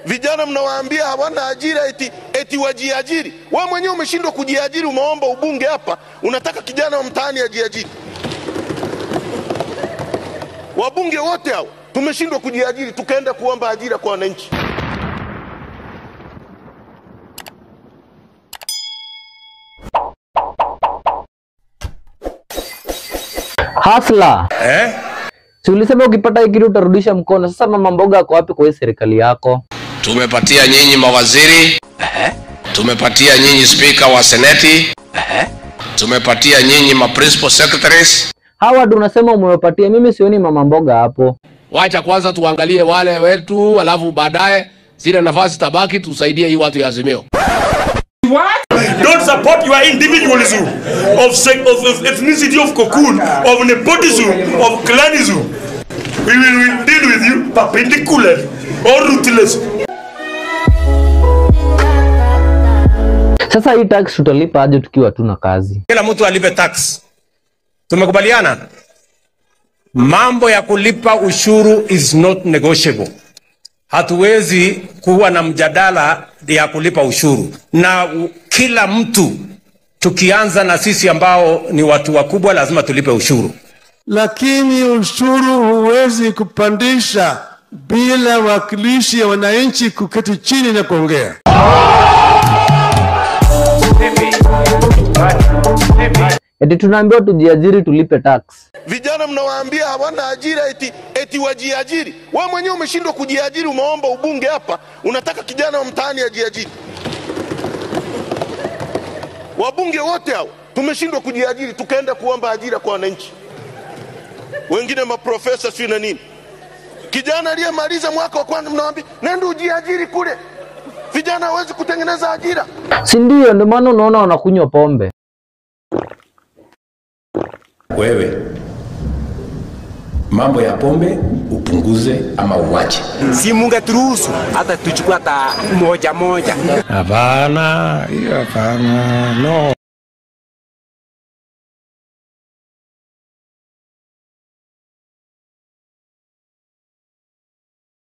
Vijana mnawaambia hawana ajira eti, eti wajiajiri. Wewe mwenyewe umeshindwa kujiajiri, umeomba ubunge hapa, unataka kijana wa mtaani ajiajiri. Wabunge wote hao tumeshindwa kujiajiri, tukaenda kuomba ajira kwa wananchi. Hasla eh? Si ulisema ukipata hii kitu utarudisha mkono. Sasa mama mboga ako wapi kwa hii serikali yako? Tumepatia nyinyi mawaziri tumepatia nyinyi spika wa seneti tumepatia nyinyi ma principal secretaries. Hawa ndio unasema umewapatia, mimi sioni mama mboga hapo. Wacha kwanza tuangalie wale wetu, alafu baadaye zile nafasi tabaki tusaidie hii watu ya Azimio. Don't support your individualism of, sec- of, of ethnicity of cocoon, of nepotism, of clanism. We will, will deal with you perpendicularly or ruthless. Sasa hii tax tutalipa aje tukiwa tuna kazi? kila mtu alipe tax. Tumekubaliana mambo ya kulipa ushuru is not negotiable. Hatuwezi kuwa na mjadala ya kulipa ushuru na u- kila mtu, tukianza na sisi ambao ni watu wakubwa, lazima tulipe ushuru. lakini ushuru huwezi kupandisha bila wakilishi ya wananchi kuketi chini na kuongea. Eti tunaambiwa tujiajiri tulipe tax. Vijana mnawaambia hawana ajira eti, eti wajiajiri. Wewe mwenyewe umeshindwa kujiajiri, umeomba ubunge hapa, unataka kijana wa mtaani ajiajiri. Wabunge wote hao tumeshindwa kujiajiri, tukaenda kuomba ajira kwa wananchi, wengine maprofesa sio na nini. Kijana aliyemaliza mwaka wa kwanza mnawaambia nenda ujiajiri kule. Vijana hawezi kutengeneza ajira. Si ndio? Ndio maana unaona wanakunywa pombe. wewe mambo ya pombe upunguze ama uwache. si mungeturuhusu hata tuchukue hata moja moja. Hapana, hiyo hapana, no.